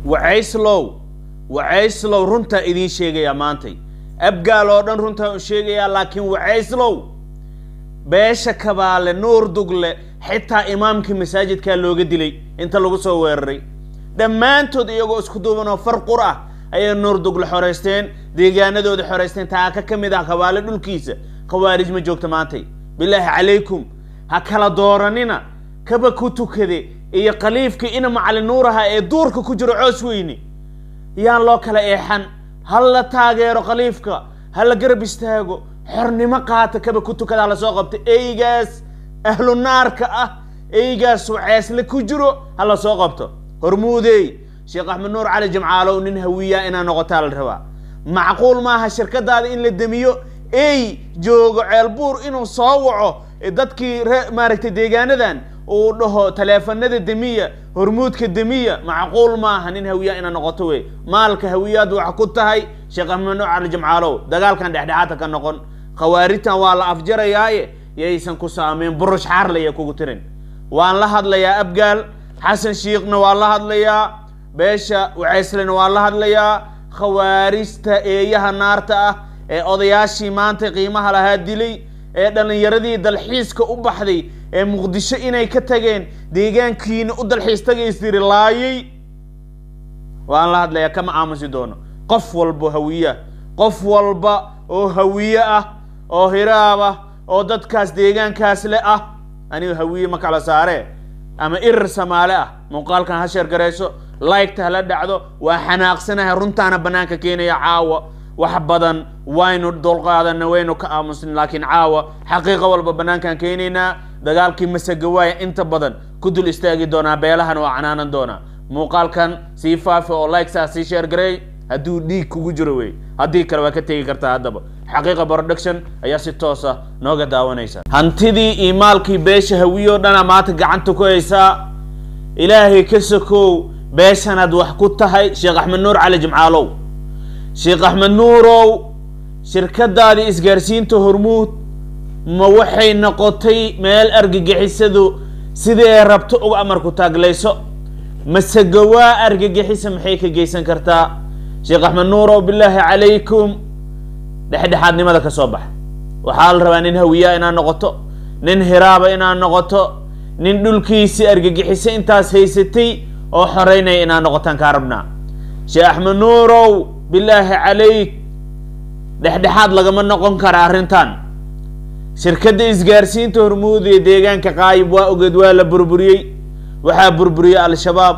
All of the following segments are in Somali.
wacayslow wacayslow runtaa idiin sheegayaa maantay abgaal oo dhan runtaa u sheegayaa laakiin wacayslow beesha kabaale nuur dugle xitaa imaamkii masaajidkaa looga dilay inta lagu soo weeraray dhammaantood iyagoo isku duuban oo far qur ah ayay nuur dugle xoraysteen deegaanadooda xoraysteen taaka ka mid ah kabaale dhulkiisa khawaarij ma joogta maantay bilaahi calaykum ha kala dooranina kaba ku tukade iyo khaliifkii ina macalin nuur aha ee duurka ku jiro coos weyne yaan loo kala eexan ha la taageero khaliifka ha la garab istaago xornimo qaata kaba ku tukada hala soo qabta eygaas ahlu naarka ah eygaas waceesle ku jiro ha la soo qabto hormuudey sheekh axmed nuur cali jimcaalow nin hawiyaa inaa noqotaa la rabaa macquul maaha shirkadaada in la demiyo ey joogo ceelbuur inuu soo waco dadkii re maaragtay deegaanadan uu dhaho taleefanada demiya hormuudka demiya macquul maaha nin hawiyaa inaa noqoto wey maalka hawiyaad wax ku tahay sheekh axmed nuur cali jimcaalow dagaalkan dhexdhexaadka ka noqon khawaarijtan waa la afjarayaaye yaysan ku saameyn burush xaarlaya kugu tirin waan la hadlayaa abgaal xasan shiikhna waa la hadlayaa beesha waceyslena waa la hadlayaa khawaarijta eeyaha naarta ah ee odayaashii maanta qiimaha lahaa dilay ee dhallinyaradii dalxiiska u baxday ee muqdisho inay ka tageen deegaankiina u dalxiis tagaystiri laayay waan la hadlayaa kama aamusi doono qof walbo hawiya qof walba oo hawiye ah oo hiraab ah oo dadkaas deegaankaas le ah aniga hawiye ma kala saaree ama irir samaale ah muuqaalkan ha sheer garayso liketa hala dhacdo waa xanaaqsanahay runtaana banaanka keenaya caawa wax badan waynu dulqaadana waynu ka aamusnin laakiin caawa xaqiiqa walba banaankaan keenaynaa dagaalkii masagawaaya inta badan ku dul istaagi doonaa beelahana waa canaanan doonaa muuqaalkan sii faafi oo likesa sii sheer garay hadduu dhiig kugu jiro wey haddii kale waa ka tegi kartaa haddaba xaqiiqa production ayaa si toosa nooga daawanaysa hantidii iyo maalkii beesha hawiyo dhana maanta gacanta ku haysaa ilaahay ka sokow beeshanaad wax ku tahay sheekh axmed nuur cali jimcaalow sheekh axmed nuurow shirkadaadii isgaarsiinta hormuud ma waxay noqotay meel argagixisadu sidii ay rabto uga amarku taaglayso mase gawaa argagixisa maxay ka geysan kartaa sheekh axmed nuurow bilaahi calaykum dhexdhexaadnimada ka soo baxa waxaa la rabaa nin hawiyaa inaad noqoto nin hiraaba inaad noqoto nin dhulkiisii argagixisa intaas haysatay oo xoreynaya inaad noqotaan kaa rabnaa sheekh axmed nuurow bilaahi calayk dhexdhexaad lagama noqon kara arrintan shirkadda isgaarsiinta hormuud ee deegaanka qaayib waa ogeed waa la burburiyey waxaa burburiyey al-shabaab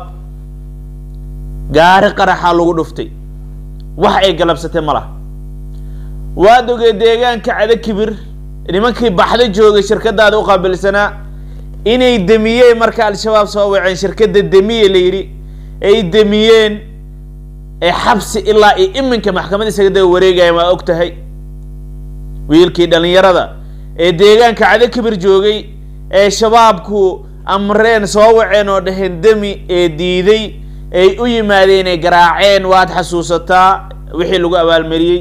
gaari qaraxaa lagu dhuftay wax ay galabsatay ma laha waad ogeed deegaanka cada kibir nimankii baxda joogay shirkadaada u qaabilsanaa inay demiyeen marka al-shabaab soo waceen shirkadda demiye la yidhi ay demiyeen ee xabsi ilaa iyo iminka maxkamad isaga daba wareegayaan waa og tahay wiilkii dhallinyarada ee deegaanka cada kibir joogay ee shabaabku amreen soo waceen oo dhaheen demi ee diiday ay u yimaadeen ay garaaceen waad xasuusataa wixii lagu abaalmariyey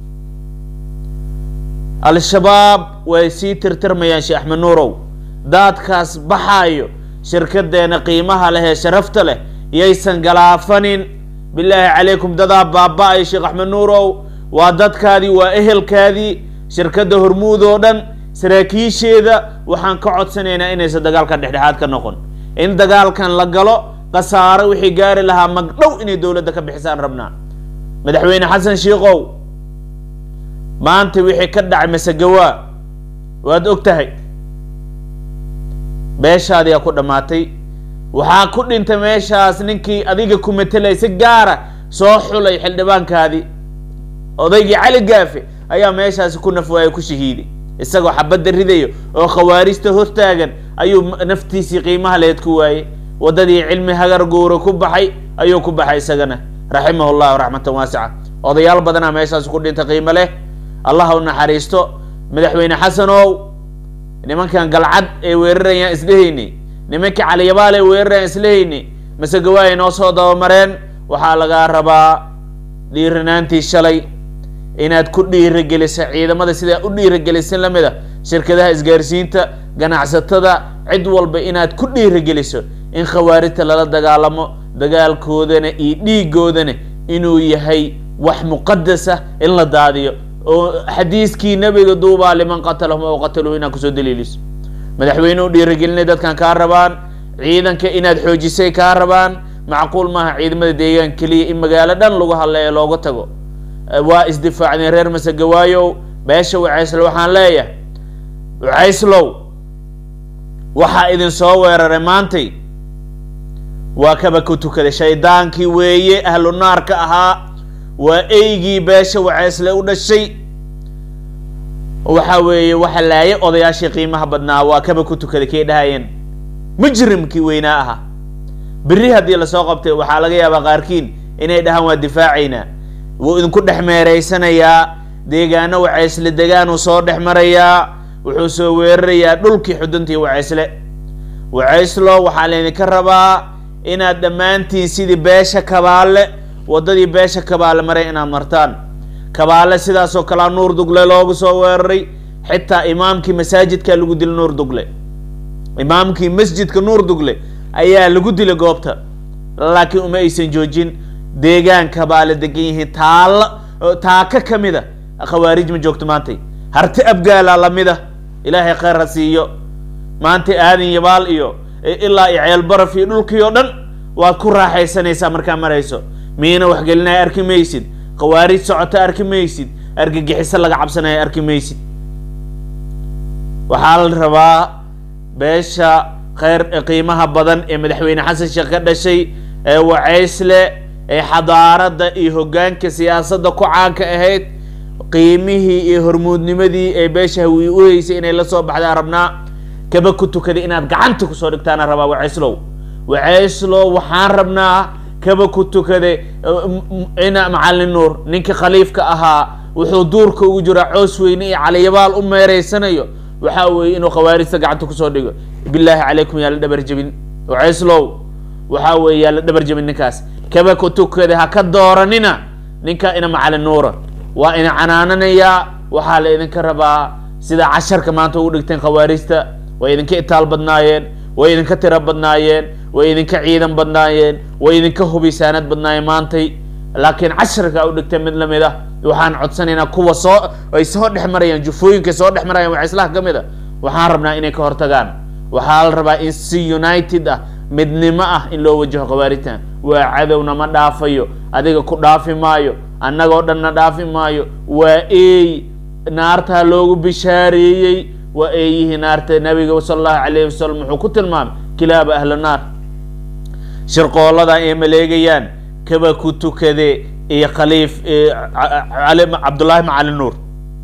al-shabaab way sii tirtirmayaan sheekh axmed nuurow daadkaas baxaayo shirkadeena qiimaha leh ee sharafta leh yaysan galaafanin bilaahi calaykum dadaa baaba-ayo sheekh axmed nuurow waa dadkaadii waa ehelkaadii shirkadda hormuud oo dhan saraakiisheeda waxaan ka codsanaynaa inaysan dagaalkan dhexdhexaad ka noqon in dagaalkan la galo khasaaro wixii gaari lahaa magdhow inay dowladda ka bixisaan rabnaa madaxweyne xasan shiikow maanta wixii ka dhacay masegawaa waad og tahay beeshaadiyaa ku dhammaatay waxaa ku dhintay meeshaas ninkii adiga ku matelay si gaara soo xulay xildhibaankaadii odaygii cali gaafe ayaa meeshaasi ku nafwaaya ku shahiiday isagoo xabadda ridayo oo khawaarijta hortaagan ayuu naftiisii qiimaha leed ku waayey waddadii cilmi hagar guura ku baxay ayuu ku baxay isagana raximahu llahu raxmatan waasica odayaal badanaa meeshaasi ku dhintay qiimo leh allah u naxariisto madaxweyne xasanow nimankan galcad ay weerarayaan isdhehayni nimankii caliyabaal ay weerarayaan islehayni mase gawaay noo soo dabamareen waxaa lagaa rabaa dhiiranaantii shalay inaad ku dhiirageliso ciidamada sidaa u dhiiragelisin lamid a shirkadaha isgaarsiinta ganacsatada cid walba inaad ku dhiirageliso in khawaarijta lala dagaalamo dagaalkoodana iyo dhiigoodana inuu yahay wax muqadasa in la daadiyo oo xadiiskii nebiga duubaa liman qatalahum aw qataluhu inaad kusoo daliiliso madaxweyne u dhiirigelinay dadkan kaa rabaan ciidanka inaad xoojisay kaa rabaan macquul maaha ciidamada deegaan keliya in magaalo dhan lagu hadleeyo looga tago waa isdifaacdeen reer masegawaayow beesha wacaysle waxaan leeyahay wacayslow waxaa idin soo weeraray maantay waa kaba ku tukaday shaydaankii weeye ahlu naarka ahaa waa eygii beesha wacaysle u dhashay waxa weeye waxa laaye odayaashii qiimaha badnaa waa kaba ku tukaday kay dhahayeen mujrimkii weynaa ahaa berri haddii lasoo qabtay waxaa laga yaabaa qaarkiin inay dhahaan waa difaacaynaa wuu idinku dhex meereysanayaa deegaano wacaysle degaanuu soo dhex marayaa wuxuu soo weerarayaa dhulkii xuduntii wacaysle wacayslo waxaa laydinka rabaa inaad dhammaantiin sidii beesha kabaale waddadii beesha kabaale maray inaad martaan kabaale sidaasoo kalea nuur dugle loogu soo weeraray xitaa imaamkii masaajidkaa lagu dilay nuur dugle imaamkii masjidka nuur dugle ayaa lagu dilay goobta laakiin uma aysan joojin deegaan kabaale degan yihiin taalla taaka ka mid a khawaarij ma joogto maantay harti abgaala lamida ilaahay kheyr ha siiyo maanta aadan yabaal iyo ilaa iyo ceelbaraf iyo dhulkii oo dhan waad ku raaxaysanaysaa markaa marayso miina waxgelinaya arki maysid khawaarij socota arki maysid argagixiso laga cabsanaya arki maysid waxaa la rabaa beesha kheyr qiimaha badan ee madaxweyne xasan sheekh ka dhashay ee wacaysle ee xadaaradda iyo hoggaanka siyaasadda ku caanka ahayd qiimihii iyo hormuudnimadii ee beesha hawiye u heysay inay la soo baxdaa rabnaa kaba ku tukaday inaad gacanta kusoo dhigtaana rabaa wacayslow wacayslow waxaan rabnaa kaba ku tukaday ina macalin nuur ninkii khaliifka ahaa wuxuu duurka ugu jiraa coos weyne iyo caliyabaal u meereysanayo waxa weeye inuu khawaarijta gacanta kusoo dhigo bilaahi calaykum yaa la dhabar jebin wacayslow waxa weeye yaa la dhabar jebin ninkaas kaba ku tukaday ha ka dooranina ninka ina macalin nuura waa ina canaananayaa waxaa la idinka rabaa sida casharka maanta ugu dhigteen khawaarijta way idinka itaal badnaayeen way idinka tiro badnaayeen way idinka ciidan badnaayeen way idinka hubisaanad badnaayeen maantay laakiin casharka u dhigteen mid lamid ah waxaan codsanaynaa kuwa soo ay soo dhex marayaan jufooyinka soo dhex marayaan wacislaha ka mid a waxaan rabnaa inay ka hortagaan waxaa la rabaa in si united ah midnimo ah in loo wajaho khawaarijtan waa cadowna ma dhaafayo adiga ku dhaafi maayo annagoo dhanna dhaafi maayo waa eey naartaa loogu bishaareeyey waa eeyihii naarta nabiga sala allahu calayhi wasalam wuxuu ku tilmaamay kilaaba ahla naar shirqooladan ay maleegayaan kaba ku tukade iyo khaliif cabdullaahi macalin nuur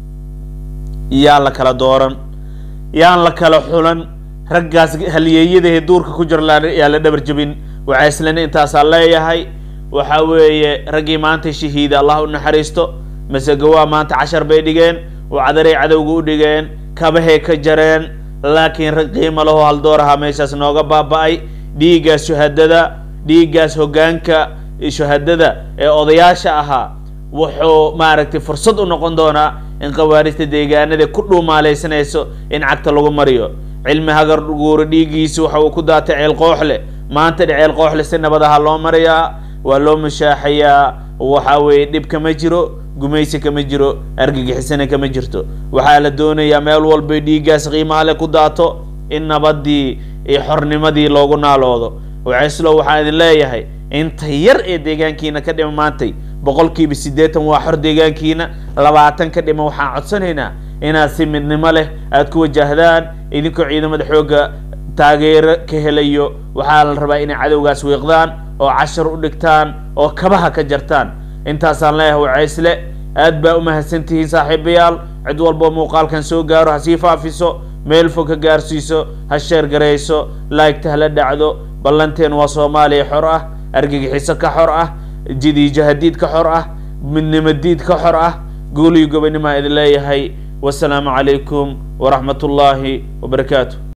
yaan la kala dooran yaan la kala xulan raggaas halyeeyadahe duurka ku jira yaa la dhabar jebin waxayslana intaasaa leeyahay waxa weeye raggii maanta shahiida allah u naxariisto masegawaa maanta cashar bay dhigeen wacdaray cadowga u dhigeen kabahay ka jareen laakiin rag qiimo lahoo haldooraha meeshaas nooga baaba-ay dhiiggaas shuhadada dhiiggaas hoggaanka shuhadada ee odayaasha ahaa wuxuu maaragtay fursad u noqon doonaa in khawaarijta deegaanada ku dhuumaalaysanayso in cagta lagu mariyo cilmi hagar guuro dhiiggiisa waxa uu ku daatay ceel qooxle maanta dhe ceel qooxle si nabad aha loo marayaa waa loo mushaaxayaa waxa weeye dhib kama jiro gumaysi kama jiro argagixisana kama jirto waxaa la doonayaa meel walbay dhiiggaas qiimaha le ku daato in nabadii iyo xornimadii loogu naaloodo wacislow waxaan idin leeyahay inta yar ee deegaankiina ka dhima maantay boqolkiiba siddeetan waa xor deegaankiina labaatan ka dhima waxaan codsanaynaa inaad si midnimo leh aada ku wajahdaan idinkoo ciidamada xoogga taageero ka helayo waxaa la rabaa inay cadowgaas wiiqdaan oo cashar u dhigtaan oo kabaha ka jartaan intaasaan leeyahay wacaysle aad baa u mahadsantihiin saaxiibayaal cid walboo muuqaalkan soo gaaro ha sii faafiso meel fog ka gaarsiiso ha sheer garayso laagta hala dhacdo ballanteen waa soomaaliya xor ah argagixiso ka xor ah jidiijahadiid ka xor ah midnimo diid ka xor ah guuliyo gobonimaa idin leeyahay wasalaamu calaykum waraxmat ullaahi wabarakaatu